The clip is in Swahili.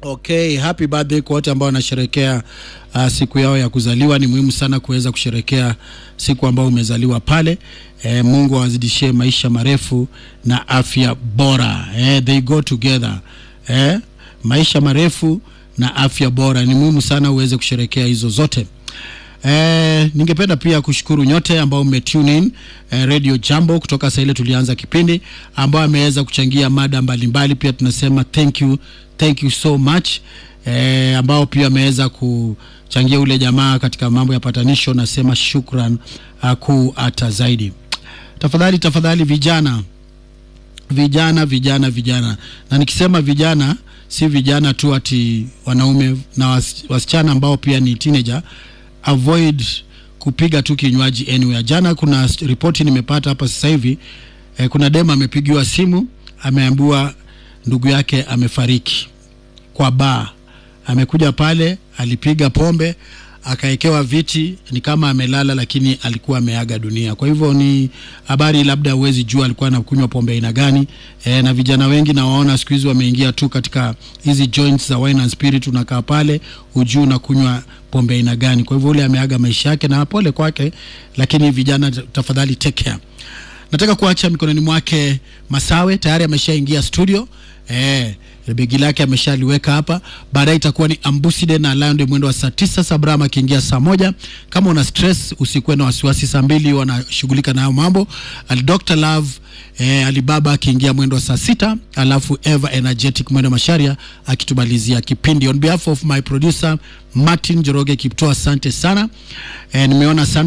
Okay, happy birthday kwa wote ambao wanasherekea uh, siku yao ya kuzaliwa. Ni muhimu sana kuweza kusherekea siku ambao umezaliwa pale. Eh, Mungu awazidishie maisha marefu na afya bora. Eh, they go together. Eh, maisha marefu na afya bora ni muhimu sana uweze kusherekea hizo zote. Eh, ningependa pia kushukuru nyote ambao mmetune in eh, Radio Jambo kutoka saa ile tulianza kipindi ambao ameweza kuchangia mada mbalimbali. Pia tunasema thank you, thank you so much eh, ambao pia ameweza kuchangia ule jamaa katika mambo ya patanisho. Nasema shukran uh, kuu hata zaidi. Tafadhali tafadhali, vijana vijana vijana vijana, na nikisema vijana si vijana tu ati wanaume na was, wasichana ambao pia ni teenager avoid kupiga tu kinywaji anywhere. Jana kuna ripoti nimepata hapa sasa hivi eh, kuna dema amepigiwa simu ameambiwa ndugu yake amefariki kwa baa. Amekuja pale, alipiga pombe, akaekewa viti, ni kama amelala, lakini alikuwa ameaga dunia. Kwa hivyo ni habari, labda huwezi jua alikuwa anakunywa pombe aina gani. E, na vijana wengi nawaona siku hizi wameingia tu katika hizi joints za wine and spirit, unakaa pale ujuu unakunywa pombe aina gani. Kwa hivyo ule ameaga maisha yake, na pole kwake, lakini vijana, tafadhali take care. Nataka kuacha mikononi mwake Masawe, tayari ameshaingia studio eh, begi lake ameshaliweka hapa. Baadaye itakuwa ni Ambuside na Lion mwendo wa saa tisa, Sabrama akiingia saa moja. Kama una stress usikuwe na wasiwasi, saa mbili wanashughulika nayo mambo. Ali Dr Love eh, Alibaba akiingia mwendo wa saa sita, alafu Eva Energetic mwendo Masharia akitumalizia kipindi. On behalf of my producer Martin Joroge Kipto, asante sana eh, nimeona